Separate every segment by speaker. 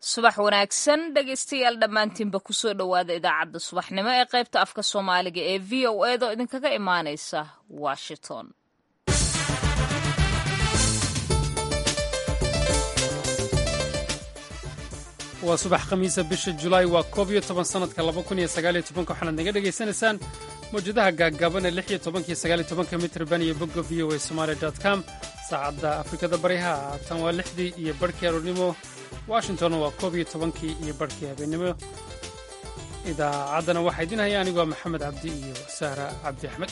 Speaker 1: subax wanaagsan dhegaystayaal dhammaantiinba kusoo dhowaada idaacadda subaxnimo ee qaybta afka soomaaliga ee v o edo idinkaga imaanaysa washington
Speaker 2: waa subax khamiisa bisha julaay waa koob iyo toban sannadka laba kun iyo sagaaliyo tobanka waxaanaad naga dhegaysanaysaan mawjadaha gaagaaban ee lix iyo tobankiyo sagaaliyo tobanka mitrban iyo bogga v o a somaali dot com saacadda afrikada bariha tan waa lixdii iyo barhkii aroornimo washington waa koob iyo tobankii iyo barhkii habeennimo idaacaddana waxaa idin haya anigoo maxamed cabdi iyo sahra cabdi axmed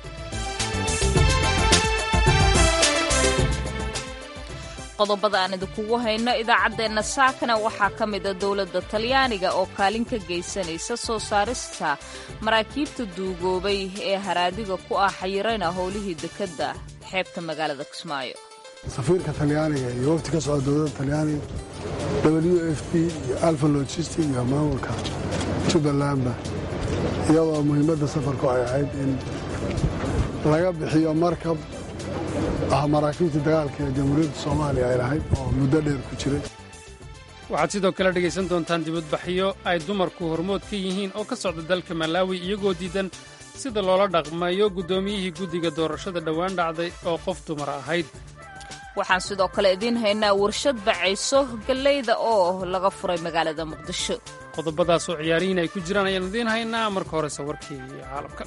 Speaker 1: qodobada aan idinkugu hayno idaacaddeenna saakana waxaa ka mida dowladda talyaaniga oo kaalin ka geysanaysa soo saarista maraakiibta duugoobay ee haraadiga ku ah xayirayna howlihii dekedda xeebta magaalada kismaayo
Speaker 3: safiirka talyaaniga iyo wafti ka socda dowladda talyaaniga w f b iyo alfa logistic iyo maamulka jubbalandba iyadoo muhiimadda safarku ay ahayd in laga bixiyo markab ah maraakiibta dagaalka ee jamhuuriyadda soomaaliya ay lahayd oo muddo dheer ku jiray
Speaker 2: waxaad sidoo kale dhegaysan doontaan dibadbaxyo ay dumarku hormood ka yihiin oo ka socda dalka malaawi iyagoo diidan sida loola dhaqmayo guddoomiyihii guddiga doorashada dhowaan dhacday oo qof dumar ahayd
Speaker 1: waxaan sidoo kale idiin haynaa warshad bacayso gallayda oo laga furay magaalada muqdisho
Speaker 2: qodobadaasoo ciyaarihiin ay ku jiraan ayaan idiin haynaa marka horese warkii caalamka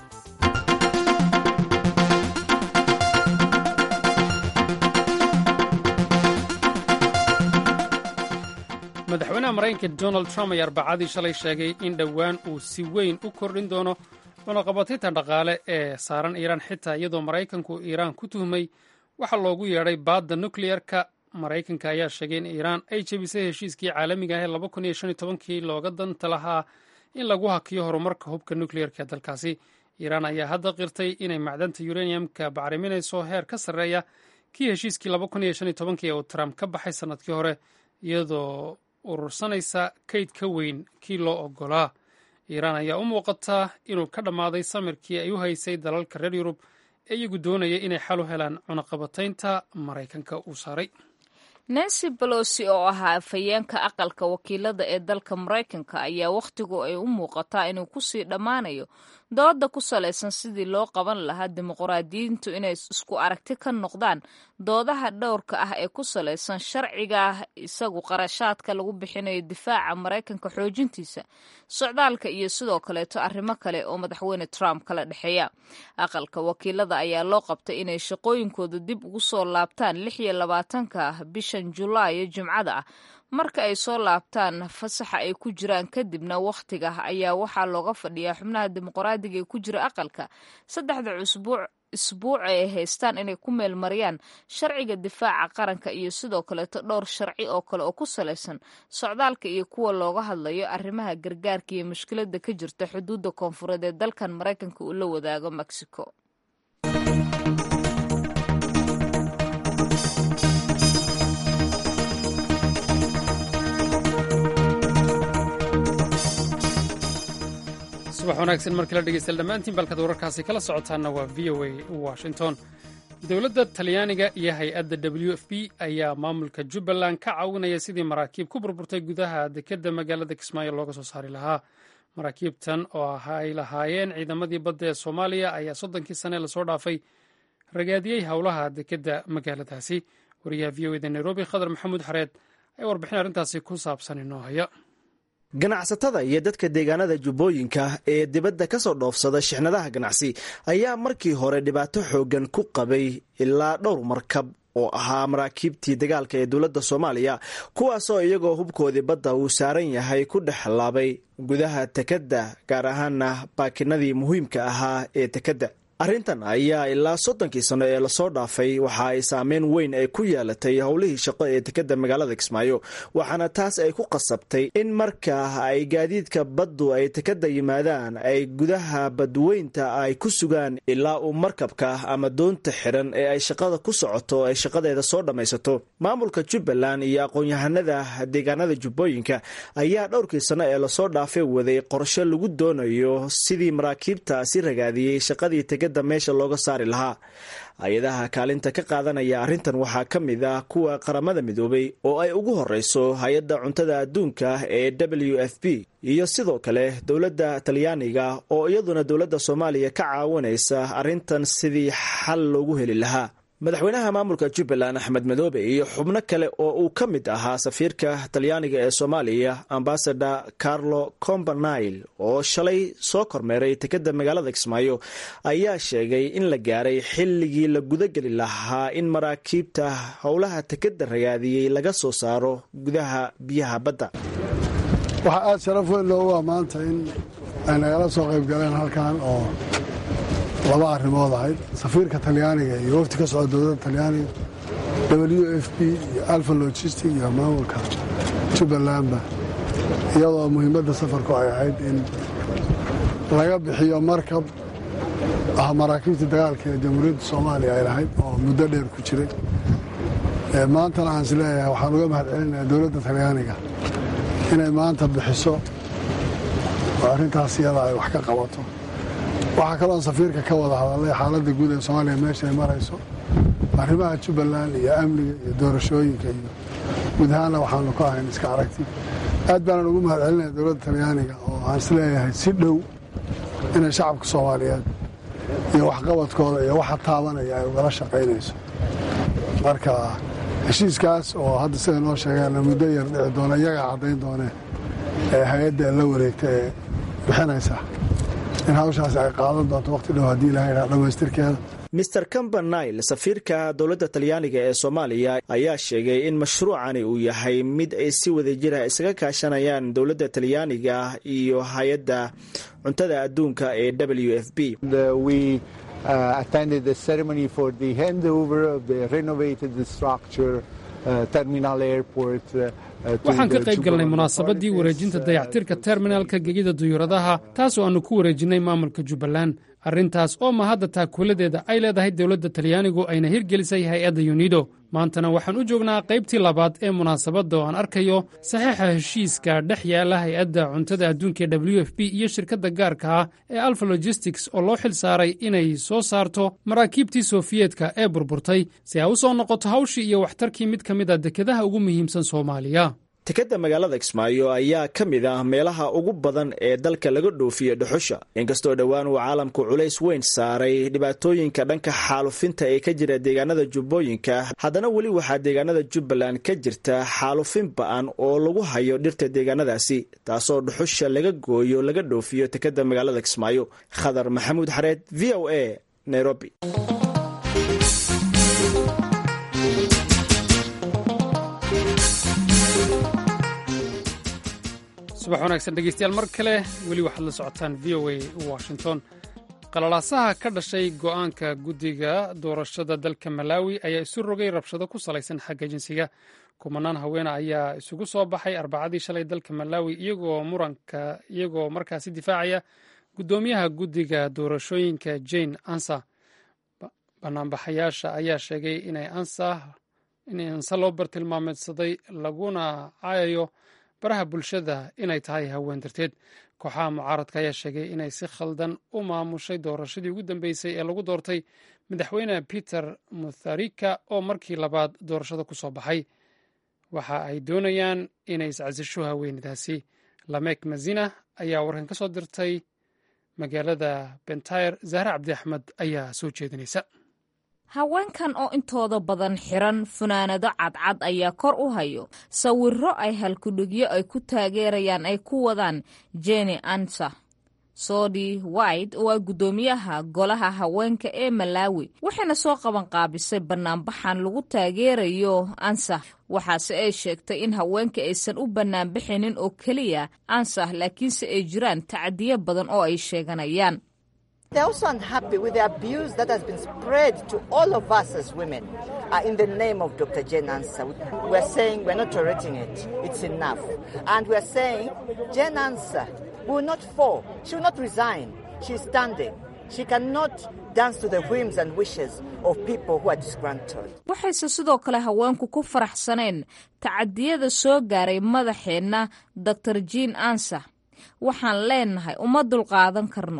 Speaker 2: madaxweynaha maraykanka donald trump ayaa arbacadii shalay sheegay in dhowaan uu si weyn u kordhin doono cunaqabatinta dhaqaale ee saaran iiraan xitaa iyadoo maraykanku iiraan ku tuhmay waxaa loogu yeedhay baadda nukleyerka maraykanka ayaa sheegay in iiraan ay jebisay heshiiskii caalamiga ah ee laba kun iyo shan iyo tobankii looga danta lahaa in lagu hakiyo horumarka hubka nukleyerka ee dalkaasi iiraan ayaa hadda qirtay inay macdanta uraniumka bacriminayso heer ka sarreeya kii heshiiskii laba kun iyo shan iyo tobankii ee uu trump ka baxay sannadkii hore iyadoo urursanaysa kayd ka weyn kii loo oggolaa iiraan ayaa u muuqataa inuu ka dhammaaday samirkii ay u haysay dalalka reer yurub ee iyagu doonaya inay xal u helaan cunaqabataynta maraykanka uu saaray
Speaker 1: nancy balosi oo ahaa afhayeenka aqalka wakiilada ee dalka maraykanka ayaa wakhtigu ay u muuqataa inuu kusii dhammaanayo dooda ku salaysan sidii loo qaban lahaa dimuqraadiyiintu inay isku aragti ka noqdaan doodaha dhowrka ah ee ku salaysan sharciga isagu qarashaadka lagu bixinayo difaaca maraykanka xoojintiisa socdaalka iyo sidoo kaleeto arrimo kale oo madaxweyne trump kala dhexeeya aqalka wakiilada ayaa loo qabtay inay shaqooyinkooda dib ugu soo laabtaan lix iyo labaatanka bishan julaayo jimcada ah marka ay soo laabtaan fasaxa ay ku jiraan kadibna wakhtiga ayaa waxaa looga fadhiyaa xubnaha dimuqraadiga ee ku jira aqalka saddexda cusbuuc isbuuc ay haystaan inay ku meelmariyaan sharciga difaaca qaranka iyo sidoo kaleeto dhowr sharci oo kale oo ku salaysan socdaalka iyo kuwa looga hadlayo arrimaha gargaarka iyo mushkilada ka jirta xuduudda koonfureed ee dalkan maraykanka uu la wadaago mexico
Speaker 2: subax wanaagsan markii la dhegeystayaal dhammaantiin balkad wararkaasi kala socotaanna waa v o a washington dowladda talyaaniga iyo hay-adda w f b ayaa maamulka jubbaland ka caawinaya sidii maraakiib ku burburtay gudaha dekedda magaalada kismaayo looga soo saari lahaa maraakiibtan oo ay lahaayeen ciidamadii badda ee soomaaliya ayaa soddonkii sane lasoo dhaafay ragaadiyey howlaha dekedda magaaladaasi wariyaha v o eda nairobi khadar maxamuud xareed ayaa warbixin arrintaasi ku saabsan inoo haya
Speaker 4: ganacsatada iyo dadka deegaanada jubbooyinka ee dibadda ka soo dhoofsada shixnadaha ganacsi ayaa markii hore dhibaato xooggan ku qabay ilaa dhowr markab oo ahaa maraakiibtii dagaalka ee dowladda soomaaliya kuwaasoo iyagoo hubkoodii badda uu saaran yahay ku dhex laabay gudaha tekedda gaar ahaana baakinadii muhiimka ahaa ee tekedda arrintan ayaa ilaa soddonkii sano ee lasoo dhaafay waxa ay saameyn weyn ay ku yeelatay howlihii shaqo ee dekedda magaalada kismaayo waxaana taas ay ku qasabtay in markaa ay gaadiidka baddu ay tekedda yimaadaan ay gudaha badweynta ay ku sugaan ilaa uu markabka ama doonta xiran ee ay shaqada ku socoto ay shaqadeeda soo dhammaysato maamulka jubbaland iyo aqoon-yahanada deegaanada jubbooyinka ayaa dhowrkii sano ee lasoo dhaafay waday qorshe lagu doonayo sidii maraakiibtaasi ragaadiyey shaqadii tegada dekadda meesha looga saari lahaa hay-adaha kaalinta ka qaadanaya arrintan waxaa ka mid ah kuwa qaramada midoobay oo ay ugu horeyso hay-adda cuntada adduunka ee w f p iyo sidoo kale dowladda talyaaniga oo iyaduna dowladda soomaaliya ka caawinaysa arrintan sidii xal loogu heli lahaa madaxweynaha maamulka jubbaland axmed madoobe iyo xubno kale oo uu ka mid ahaa safiirka talyaaniga ee soomaaliya ambasador carlo combanile oo shalay soo kormeeray tekadda magaalada kismaayo ayaa sheegay in la gaaray xilligii la gudageli lahaa in maraakiibta howlaha tekadda ragaadiyey laga soo saaro gudaha biyaha badda
Speaker 3: waxaa aada sharaf weyn loogu ah maanta in ay nagala soo qayb galeen halkan oo laba arrimood ahayd safiirka talyaaniga iyo wafti ka socda dowladda talyaaniga w f b iyo alfa logistic iyo maamulka jubbalandba iyadoo muhiimadda safarku ay ahayd in laga bixiyo markab ah maraakiibtii dagaalka ee jamhuuriyadda soomaaliya ay lahayd oo muddo dheer ku jiray maantana aan is leeyahay waxaan uga mahad celinayaa dowladda talyaaniga inay maanta bixiso oo arrintaas iyada ay wax ka qabato waxaa kaloon safiirka ka wada hadalay xaaladda guud ee soomaaliya meesha ay marayso arrimaha jubbaland iyo amniga iyo doorashooyinka iyo guud ahaanna waxaanu ka ahayn iska aragti aad baanan ugu mahad celinaya dowladda talyaaniga oo aan is leeyahay si dhow inay shacabka soomaaliyeed iyo waxqabadkooda iyo waxa taabanaya ay ugala shaqaynayso marka heshiiskaas oo hadda sida noo sheegeenna muddo yar dhici doona iyagaa caddayn doonee ee hay-adda la wareegta ee bixinaysa in hawshaasi ay qaadan doonto waqti dhow haddii ilaha idhaha dhammaystirkeeda
Speaker 4: mister cambanile safiirka dowladda talyaaniga ee soomaaliya ayaa sheegay in mashruucani uu yahay mid ay si wadajira isaga kaashanayaan dowladda talyaaniga iyo hay-adda cuntada adduunka ee w f b
Speaker 2: waxaan ka qayb galnay munaasabadii wareejinta dayactirka terminalka gegida duyuuradaha taas oo aannu ku wareejinnay maamulka jubbaland arrintaas oo ma hadda taakuladeeda ay leedahay dowladda talyaanigu ayna hirgelisay hay-adda yunido maantana waxaan u joognaa qaybtii labaad ee munaasabadda oo aan arkayo saxiixa heshiiska dhex yaala hay-adda cuntada adduunka ee w f b iyo shirkadda gaarka ah ee alfa logistics oo loo xil saaray inay soo saarto maraakiibtii sofiyeetka ee burburtay si ay u soo noqoto hawshii iyo waxtarkii mid ka mid a dekedaha ugu muhiimsan soomaaliya
Speaker 4: tekadda magaalada kismaayo ayaa ka mid ah meelaha ugu badan ee dalka laga dhoofiyo dhuxusha inkastoo dhowaan uu caalamku culays weyn saaray dhibaatooyinka dhanka xaalufinta ee ka jira deegaanada jubbooyinka haddana weli waxaa deegaanada jubbaland ka jirta xaalufin ba-an oo lagu hayo dhirta deegaanadaasi taasoo dhuxusha laga gooyo laga dhoofiyo tekadda magaalada kismaayo khadar maxamuud xareed v o a nairobi
Speaker 2: subax wanaagsan dhegeystayaal mar kale weli waxaad la socotaan v o a washington qalalaasaha ka dhashay go'aanka guddiga doorashada dalka malaawi ayaa isu rogay rabshado ku salaysan xagga jinsiga kumanaan haweene ayaa isugu soo baxay arbacadii shalay dalka malaawi iyagoo muranka iyagoo markaasi difaacaya guddoomiyaha guddiga doorashooyinka jane ansa banaanbaxayaasha ayaa sheegay inay ansa inay ansa loo bartilmaameedsaday laguna caayayo baraha bulshada inay tahay haween darteed kooxaha mucaaradka ayaa sheegay inay si khaldan u maamushay doorashadii ugu dambeysay ee lagu doortay madaxweyne peter mutharika oo markii labaad doorashada ku soo baxay waxa ay doonayaan inay iscasisho haweenadaasi lamek mazina ayaa warkan ka soo dirtay magaalada bentayr zahre cabdi axmed ayaa soo jeedinaysa
Speaker 1: haweenkan oo intooda badan xiran funaanado cadcad ayaa kor u hayo sawiro ay halkudhigyo ay ku taageerayaan ay ku wadaan jeni ansa sodi white oo ah guddoomiyaha golaha haweenka ee malaawi waxayna soo qaban qaabisay banaanbaxan lagu taageerayo ansa waxaase ay sheegtay in haweenka aysan u banaanbaxaynin oo keliya ansa laakiinse ay jiraan tacadiyo badan oo ay sheeganayaan
Speaker 5: They're also unhappy with the abuse that has been spread to all of us as women uh, in the name of Dr. Jane Ansa. We're saying we're not tolerating it. It's enough. And we're saying Jane Ansa will not fall. She will not resign. She's standing. She cannot dance to the whims and wishes of people who are disgruntled.
Speaker 1: waxayse sidoo kale haweenku ku faraxsaneen tacadiyada soo gaaray madaxeenna dor jean ansa waxaan leenahay uma dulqaadan karno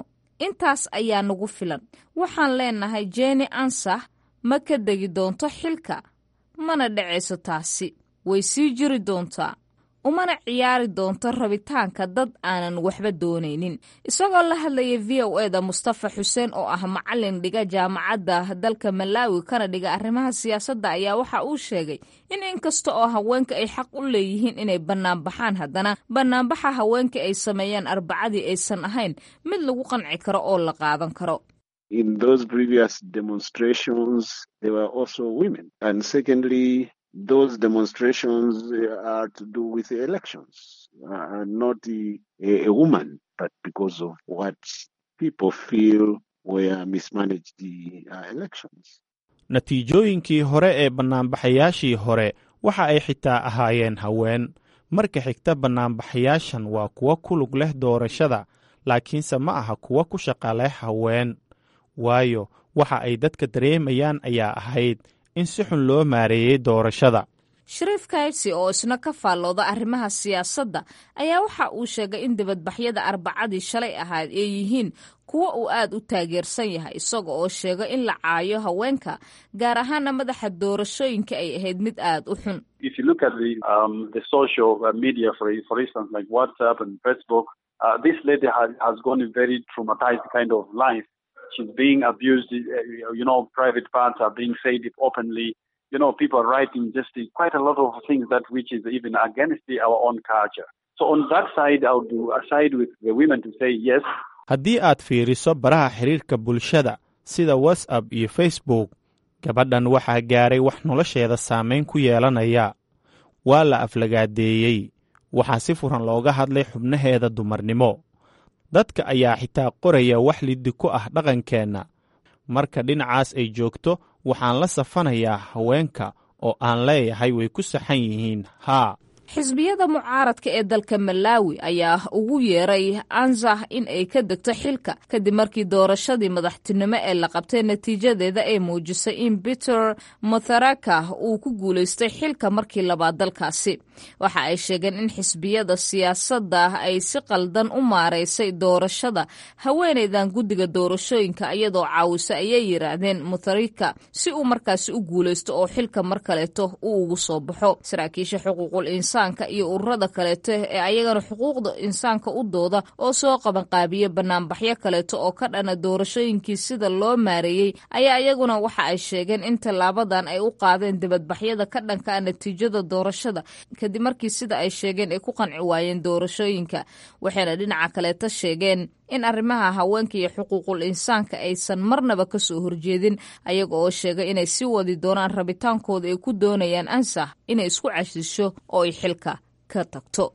Speaker 1: intaas ayaa nagu filan waxaan leenahay jeni ansah ma ka degi doonto xilka mana dhacayso taasi way sii jiri doontaa umana ciyaari doonto rabitaanka dad aanan waxba doonaynin isagoo la hadlaya v o eda mustafa xuseen oo ah macalin dhiga jaamacadda dalka malaawi kana dhiga arrimaha siyaasadda ayaa waxa uu sheegay in inkasta oo haweenka ay xaq u leeyihiin inay bannaanbaxaan haddana bannaanbaxa haweenka ay sameeyaan arbacadii aysan ahayn mid lagu qanci karo oo la qaadan karo
Speaker 6: in those previous demonstrations there were also women and secondly those demonstrations are to do with the elections, uh, not the, a, a woman, but because of what people feel were mismanaged the uh, elections.
Speaker 7: natiijooyinkii hore ee bannaanbaxayaashii hore waxa ay xitaa ahaayeen haween marka xigta bannaanbaxayaashan waa kuwo ku lug leh doorashada laakiinse ma aha kuwo ku shaqa leh haween waayo waxa ay dadka dareemayaan ayaa ahayd in si xun loo maareeyey doorashada
Speaker 1: shariif kaydsi oo isna ka faallooda arrimaha siyaasadda ayaa waxa uu sheegay in dibadbaxyada arbacadii shalay ahayd ay yihiin kuwo uu aad u taageersan yahay isaga oo sheega in la caayo haweenka gaar ahaana madaxa doorashooyinka ay ahayd mid aad u xun
Speaker 8: If you look at the um, the social uh, media, for for instance, like WhatsApp and Facebook, uh, this lady has has gone a very traumatized kind of life. She's being abused. Uh, you know, private parts are being said openly. You know, people are writing just uh, quite a lot of things that which is even against the, our own culture. So on that side, I would do aside with the women to say yes.
Speaker 7: haddii aad fiiriso baraha xiriirka bulshada sida whatsapp iyo facebook gabadhan waxaa gaaray wax nolosheeda saamayn ku yeelanaya waa la aflagaadeeyey waxaa si furan looga hadlay xubnaheeda dumarnimo dadka ayaa xitaa qoraya wax liddi ku ah dhaqankeenna marka dhinacaas ay joogto waxaan la safanayaa haweenka oo aan leeyahay way ku saxan yihiin haa
Speaker 1: xisbiyada mucaaradka ee dalka malaawi ayaa ugu yeeray anzah in ay ka degto xilka kadib markii doorashadii madaxtinimo ee la qabtay natiijadeeda ay muujisay in peter mutharaka uu ku guulaystay xilka markii labaad dalkaasi waxa ay sheegeen in xisbiyada siyaasadda ay si qaldan u maaraysay doorashada haweeneydan guddiga doorashooyinka iyadoo caawisa ayay yiraahdeen mutharika si uu markaasi u guulaysto oo xilka mar kaleeto uu ugu soo baxo saraakiisha xuquuqul insaanka iyo ururada kaleeto ee ayagana xuquuqda insaanka u dooda oo soo qabanqaabiya banaanbaxyo kaleeto oo ka dhana doorashooyinkii sida loo maareeyey ayaa iyaguna waxa ay sheegeen in tallaabadan ay u qaadeen dibadbaxyada ka dhanka a natiijada doorashada kadib markii sida ay sheegeen ay ku qanci waayeen doorashooyinka waxayna dhinaca kaleeto sheegeen in arrimaha haweenka iyo xuquuqul insaanka aysan marnaba ka soo horjeedin ayaga oo sheegay inay sii wadi doonaan rabitaankooda ay ku doonayaan ansax inay isku cashisho oo ay xilka ka tagto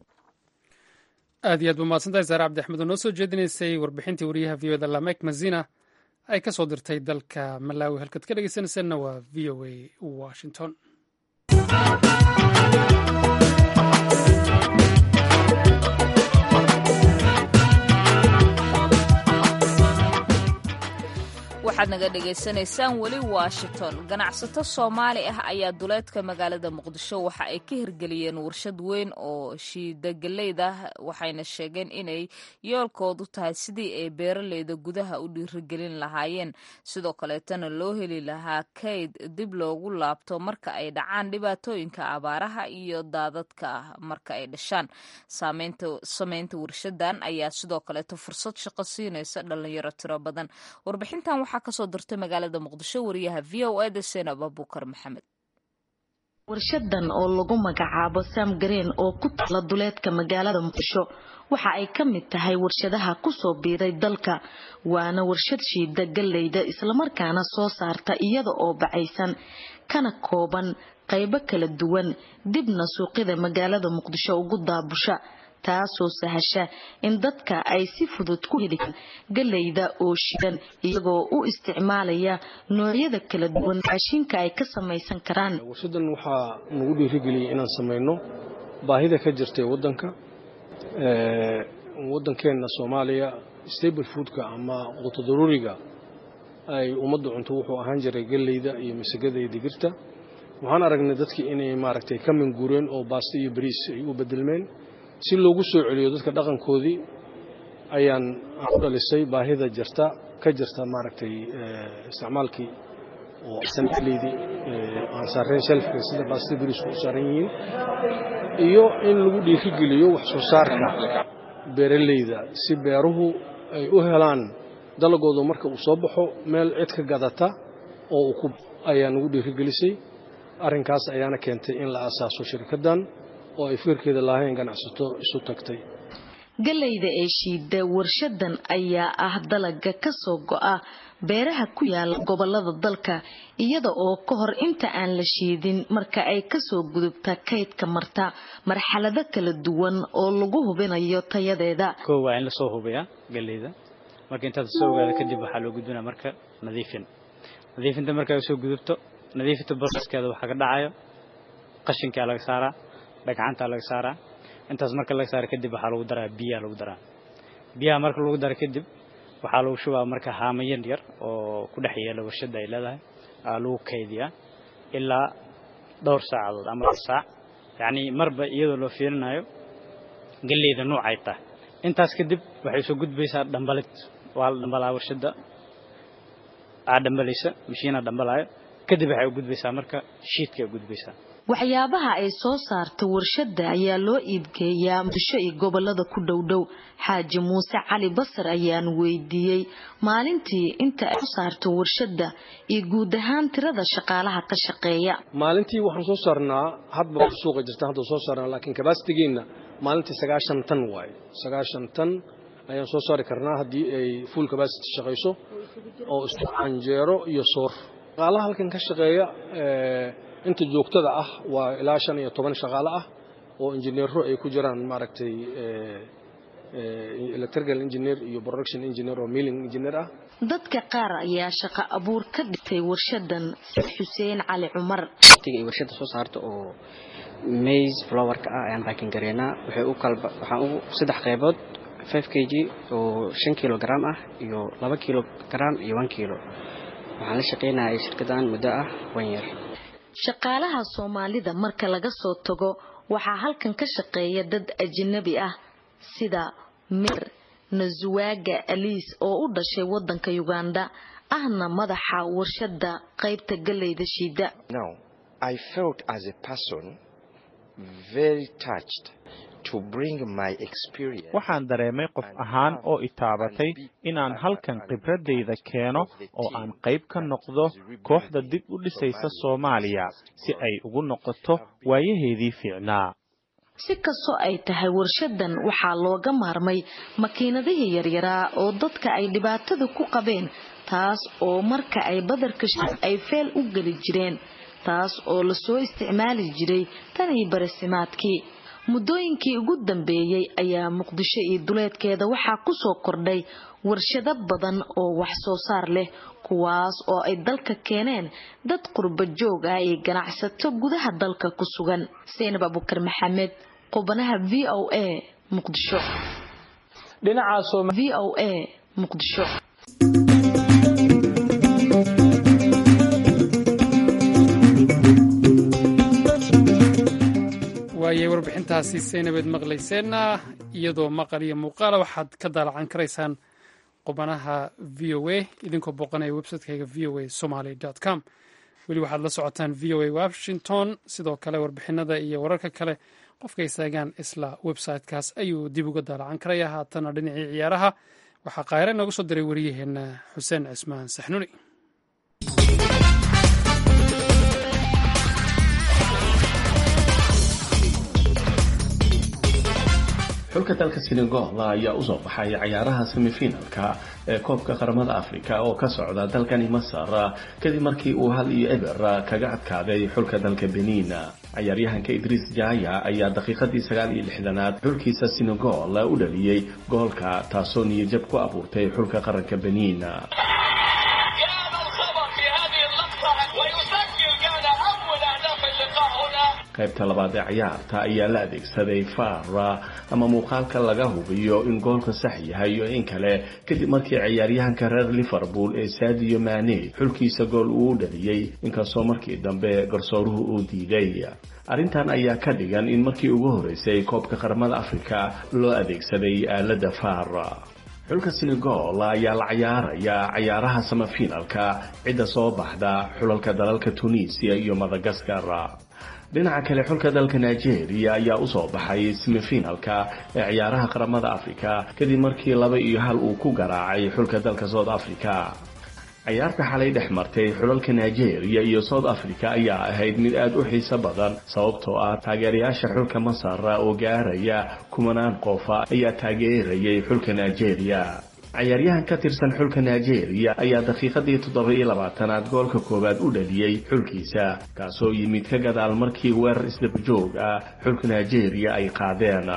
Speaker 2: aad iyo aad ba mahadsantahay saare cabdi axmed oo noo soo jeedinaysay warbixintii wariyaha v o da lamek mazina ay ka soo dirtay dalka malaawi halkaad ka dhegeysanaysanna waa v o a washington
Speaker 1: waxaad naga dhagaysanaysaan weli washington ganacsato soomaali ah ayaa duleedka magaalada muqdisho waxa ay ka hirgeliyeen warshad weyn oo shiidageleyda waxayna sheegeen inay yoolkoodu tahay sidii ay beeraleyda gudaha u dhiirigelin lahaayeen sidoo kaleetana loo heli lahaa kayd dib loogu laabto marka ay dhacaan dhibaatooyinka abaaraha iyo daadadka marka ay dhashaan sameynta warshadan ayaa sidoo kaleeto fursad shaqo siinaysa dhalinyaro tiro badan warbixintan waxaa kasoo dirtay magaalada muqdisho wariyaha v o eda seenab abukar maxamed
Speaker 9: warshadan oo lagu magacaabo sam gareen oo ku taala duleedka magaalada muqdisho waxa ay ka mid tahay warshadaha kusoo biiray dalka waana warshad shiida galleyda islamarkaana soo saarta iyada oo bacaysan kana kooban qaybo kala duwan dibna suuqyada magaalada muqdisho ugu daabusha taasoo sahasha in dadka ay si fudud ku heli karaan galleyda oo shiidan iyagoo u isticmaalaya noocyada kala duwan raashinka ay ka samaysan karaan
Speaker 10: warshadan waxaa nagu dhiirigeliyay inaan samayno baahida ka jirtay wadanka wadankeenna soomaaliya stable foodka ama quto daruuriga ay ummadda cunto wuxuu ahaan jiray galleyda iyo masagada iyo digirta waxaan aragnay dadkii inay maaragtay ka minguureen oo baasto iyo bariis ay u bedelmeen si loogu soo celiyo dadka dhaqankoodii ayaan ku dhalisay baahida jirta ka jirta maaragtay isticmaalkii oo sanleydii aan saareen shelfka sida baasta biriisku u saaran yihiin iyo in lagu dhiirigeliyo wax soo saarka beeraleyda si beeruhu ay u helaan dalagooda marka uu soo baxo meel cid ka gadata oo uu ku ayaa nagu dhiirigelisay arrinkaas ayaana keentay in la asaaso shirkaddan oo ay fikirkeeda lahayn ganacsato isu tagtay
Speaker 9: galayda ee shiida warshadan ayaa ah dalaga ka soo go'a beeraha ku yaala gobolada dalka iyada oo ka hor inta aan la shiidin marka ay kasoo gudubta kaydka marta marxalado kala duwan oo lagu hubinayo tayadeeda
Speaker 11: kow waa in lasoo hubiyaa galeyda marka intaad soo ogaada kadib waxaa loo gudbinaa marka nadiifin nadiifinta marka ay soo gudubto nadiifinta boroskeeda waxaa ka dhacayo qashinkaa laga saaraa dhagcantaa laga saaraa intaas marka laga saara kadib waxaa lagu daraa biyaa lagu daraa biyaha marka lagu dara kadib waxaa lagu shubaa marka haamo yar yar oo ku dhex yeela warshadda ay leedahay aa lagu kaydiyaa ilaa dhowr saacadood ama saac yacni marba iyadoo loo fiirinayo galleyda nuucay tahay intaas kadib waxay soo gudbaysaa dhambalid waa la dhambalaa warshadda aa dhambalaysa mashiinaa dhambalaayo kadib waxay u gudbaysaa marka shiidka ay gudbaysaa
Speaker 9: waxyaabaha ay soo saarta warshadda ayaa loo iibgeeyaa muqdisho iyo gobolada ku dhowdhow xaaji muuse cali basar ayaan weydiiyey maalintii inta ay soo saarto warshadda iyo guud ahaan tirada shaqaalaha ka shaqeeya
Speaker 10: maalintii waxaan soo saarnaa hadba suuqa jirta hadda soo saarnaa laakiin kabaastigeena maalintii sagaashan tan waaye sagaashan tan ayaan soo saari karnaa haddii ay full capacity shaqayso oo isku canjeero iyo soor shaqaalaha halkan ka shaqeeya inta joogtada ah waa ilaa shan iyo toban shaqaale ah oo injineero ay ku jiraan maaragtay electrical engineer iyo production engineer oo milling engineer ah
Speaker 9: dadka qaar ayaa shaqo abuur ka dhigtay warshadan xuseen cali cumar
Speaker 12: waqtiga ay warshada soo saarto oo maize flowerka ah ayaan baakin gareynaa waxay u kala waxaan ugu saddex qaybood 5 kg oo shan kilogram ah iyo laba kilogram iyo one kilo waxaan la shaqeynaya shirkadan muddo ah one year
Speaker 9: shaqaalaha soomaalida marka laga soo tago waxaa halkan ka shaqeeya dad ajnabi ah sida mir nazuwaga aliis oo u dhashay wadanka uganda ahna madaxa warshada qaybta galeyda shiida
Speaker 7: waxaan dareemay qof ahaan oo itaabatay inaan halkan khibradayda keeno oo aan qayb ka noqdo kooxda dib u dhisaysa soomaaliya si ay ugu noqoto waayaheedii fiicnaa
Speaker 9: si kastoo ay tahay warshadan waxaa looga maarmay makiinadihii yaryaraa oo dadka ay dhibaatada ku qabeen taas oo marka ay badarka ay feel u geli jireen taas oo lasoo isticmaali jiray tanii barasimaadkii muddooyinkii ugu dambeeyey ayaa muqdisho iyo duleedkeeda waxaa ku soo kordhay warshado badan oo wax soo saar leh kuwaas oo ay dalka keeneen dad qurba joog ah iyo ganacsato gudaha dalka ku sugan seynab abukar maxamed qubanaha v o a muqdisho v o a muqdisho
Speaker 2: waayay warbixintaasi saynabeed maqlayseenna iyadoo maqal iyo muuqaala waxaad ka daalacan karaysaan qubanaha v o a idinkoo booqanaya websitekaga v o a somaly com weli waxaad la socotaan v o a washington sidoo kale warbixinada iyo wararka kale qofka istaagaan isla websitekaas ayuu dib uga daalacan karaya haatana dhinacii ciyaaraha waxaa kaayre nooga soo diray waryaheena xuseen cismaan saxnuni
Speaker 13: xulka dalka senegal ayaa usoo baxay cayaaraha semifinalka ee koobka qaramada africa oo ka socda dalkani masar kadib markii uu hal iyo eber kaga adkaaday xulka dalka benin cayaaryahanka idriis jaya ayaa daqiiqadii sagaal iyo lixdanaad xulkiisa senegal u dhaliyey goolka taasoo niyajab ku abuurtay xulka qaranka benin qaybta labaad ee ciyaarta ayaa la adeegsaday fara ama muuqaalka laga hubiyo in goolka sax yahay iyo in kale kadib markii ciyaaryahanka reer liverpool ee sadio mane xulkiisa gool uu dhaliyey inkastoo markii dambe garsooruhu uu diiday arrintan ayaa ka dhigan in markii ugu horeysay koobka qaramada afrika loo adeegsaday aalada fara xulka senegal ayaa la cayaaraya cayaaraha samafinalka cidda soo baxda xulalka dalalka tunisiya iyo madagaskar dhinaca kale xulka dalka nigeria ayaa usoo baxay semifinalka ee ciyaaraha qaramada africa kadib markii laba iyo hal uu ku garaacay xulka dalka south africa cayaarta xalay dhex martay xulalka nigeria iyo south africa ayaa ahayd mid aada u xiiso badan sababtoo ah taageerayaasha xulka masar oo gaaraya kumanaan qofa ayaa taageerayay xulka nigeria cayaaryahan ka tirsan xulka nigeria ayaa daqiiqadii toddoba iyo labaatanaad goolka koowaad u dhaliyey xulkiisa kaasoo yimid ka gadaal markii weerar isdabajoog ah xulka nigeria ay qaadeen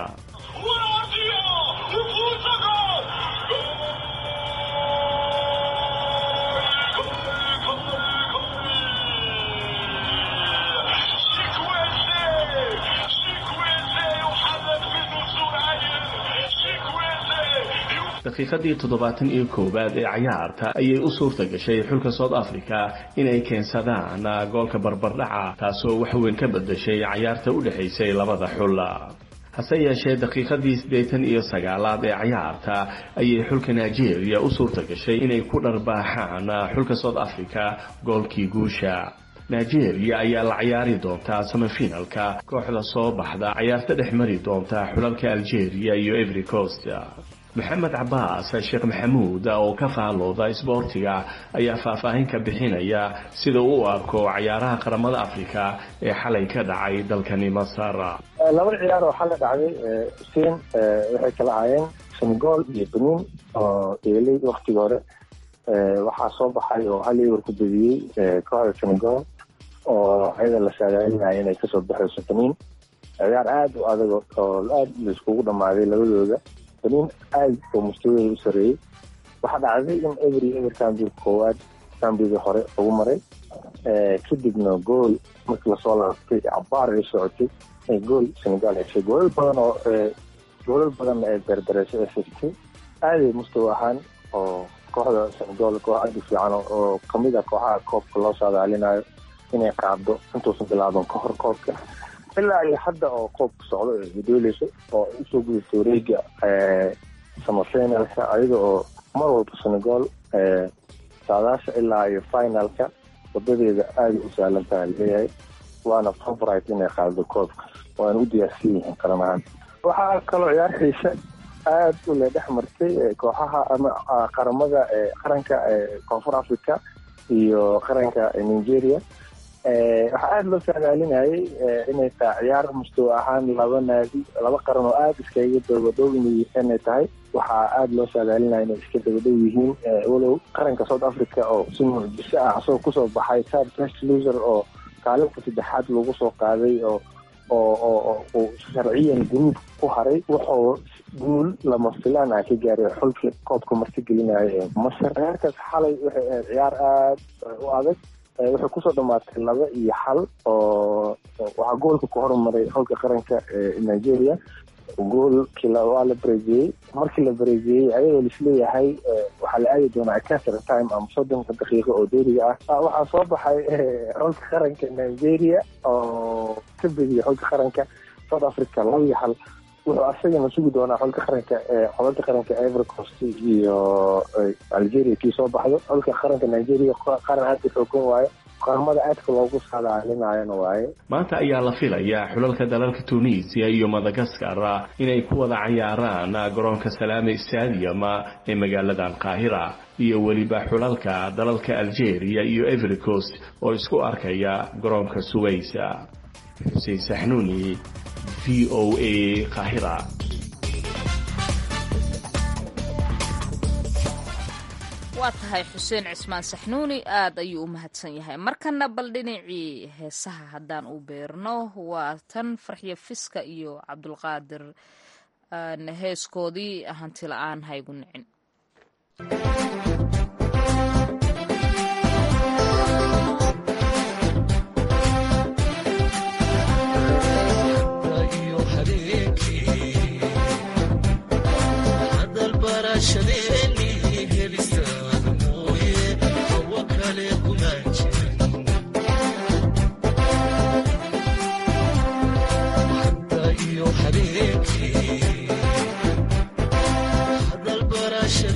Speaker 13: daqiiqadii toddobaatan iyo koowaad ee cayaarta ayay u suurta gashay xulka south africa inay keensadaan goolka barbardhaca taasoo waxweyn ka bedashay cayaarta u dhexaysay labada xul hase yeeshee daqiiqadii siddeetan iyo sagaalaad ee cayaarta ayay xulka nigeria u suurta gashay inay ku dharbaaxaan xulka south africa goolkii guusha nigeria ayaa la cayaari doontaa samafinalka kooxda soo baxda cayaarta dhex mari doonta xulalka algeria iyo every coast maxamed cabaas sheekh maxamuud oo ka faalooda isboortiga ayaa faahfaahin ka bixinaya sida uu u arko cayaaraha qaramada africa ee xalay ka dhacay dalkani masar
Speaker 14: laba ciyaar oo xalay dhacday sin waxay kala ahaayeen senegal iyo benin oo eelay waktigii hore waxaa soo baxay oo hal iwer ku bediyey kooxda senegal oo ayada la saadaalinaya inay kasoo baxayso benin ciyaar aada u adag oo aada laiskugu dhamaaday labadooda benin aad oo mustawadeeda u sareeyey waxaa dhacday in every ever cambiga koowaad cambiga hore ugu maray kadibna gool markii lasoo laabtay cabaar ay socotay gool senegal heshay goolal badan oo goolal badan ee berbereysay ee heshtay aaday mustawa ahaan oo kooxda senegal koox aada u fiican oo kamid ah kooxaha koobka loo saadaalinayo inay qaado intuusan bilaaban ka hor koobka ilaa iyo hadda oo koobka socdo ee hidooleyso oo usoo gudubta wareega samafinalka ayada oo mar walba senegal saadaasha ilaa iyo finalka wadadeeda aada u saalan taha leeyahay waana favorite inay qaado koobka waana u diyaarsan yihiin qaran ahaan waxaa kaloo ciyaar xiise aada u le dhex martay kooxaha ama qaramada qaranka koonfur africa iyo qaranka nigeria waxaa aada loo saadaalinayay inay tahay ciyaar mustawa ahaan laba naadi laba qaran oo aada iskaga dabadhow inay tahay waxaa aada loo saadaalinaya inay iska dabadhow yihiin walow qaranka south africa oo si mucjiso ah asagoo kusoo baxay third best loser oo kaalinta saddexaad lagu soo qaaday oo oo oo uu sharciyan guruub ku haray wuxuu guul lama filaan ah ka gaaray xulkii koobka marti gelinaya ee masar ciyaarkaas xalay waxay ahayd ciyaar aada u adag waxay kusoo dhamaatay laba iyo xal oo waxaa goolka ku hormaray xulka qaranka ee nigeria goolkii waa la bareejiyey markii la bareejiyey ayadoo laisleeyahay waxaa la aadi doonaa casr time ama soddonka daqiiqo oo deeriga ah waxaa soo baxay xulka qaranka nigeria oo ka bediyay xulka qaranka south africa laba iyo xal wuxuu asagana sugi doonaa xulka qaranka xulka qaranka ivory coast iyo algeria kii soo baxdo xulka qaranka nigeria qaran aada u xoogan waayo qaramada aadka loogu saadaalinayana waaye
Speaker 13: maanta ayaa la filayaa xulalka dalalka tunisia iyo madagaskar inay ku wada cayaaraan garoonka salaame stadium ee magaaladan qaahira iyo weliba xulalka dalalka algeria iyo ivory coast oo isku arkaya garoonka suwaysa xuseen saxnuuni v o a qaahira
Speaker 1: waa tahay xuseen cismaan saxnuuni aad ayuu u mahadsan yahay markana bal dhinacii heesaha haddaan u beerno waa tan farxiyo fiska iyo cabdulqaadir heeskoodii hanti la-aan haygu nicin
Speaker 15: Hadal barasha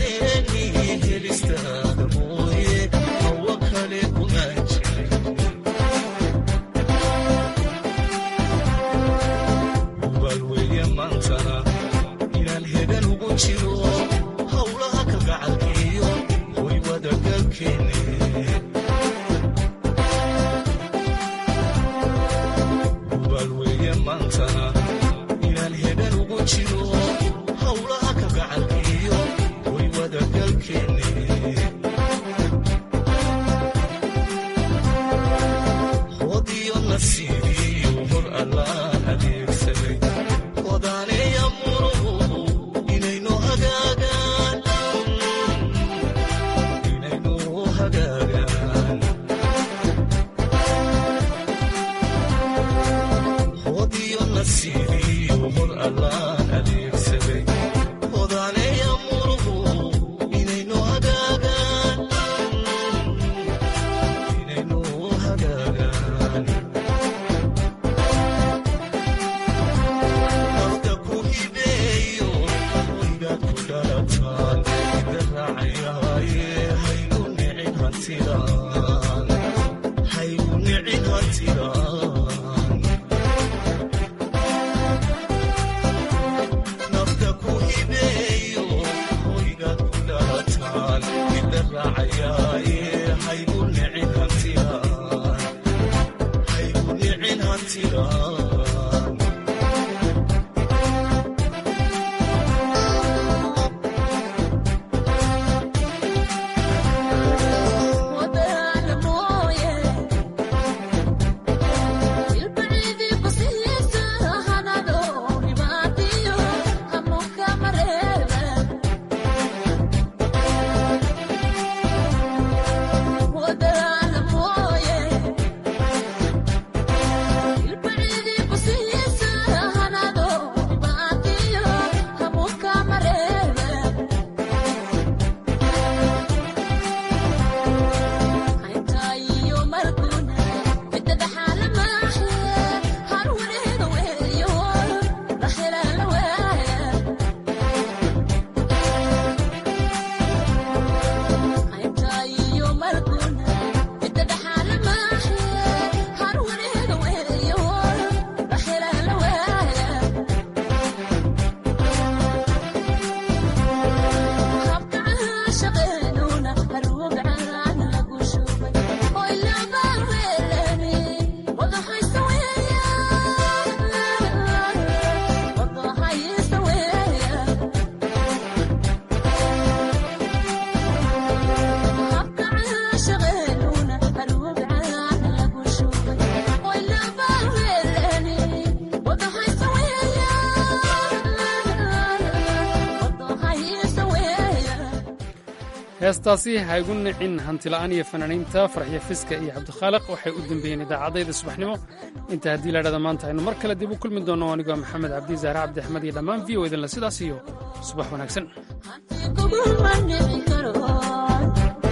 Speaker 2: heestaasi ha igu nicin hantila'aan iyo fanaaniinta farxiyo fiska iyo cabdikhaaliq waxay u dembeeyeen idaacadayda subaxnimo inta haddii laydhahda maanta aynu mar kale dib u kulmi doonno anigoo maxamed cabdi zaare cabdi axmed iyo dhammaan v o idinle sidaas iyo subax wanaagsan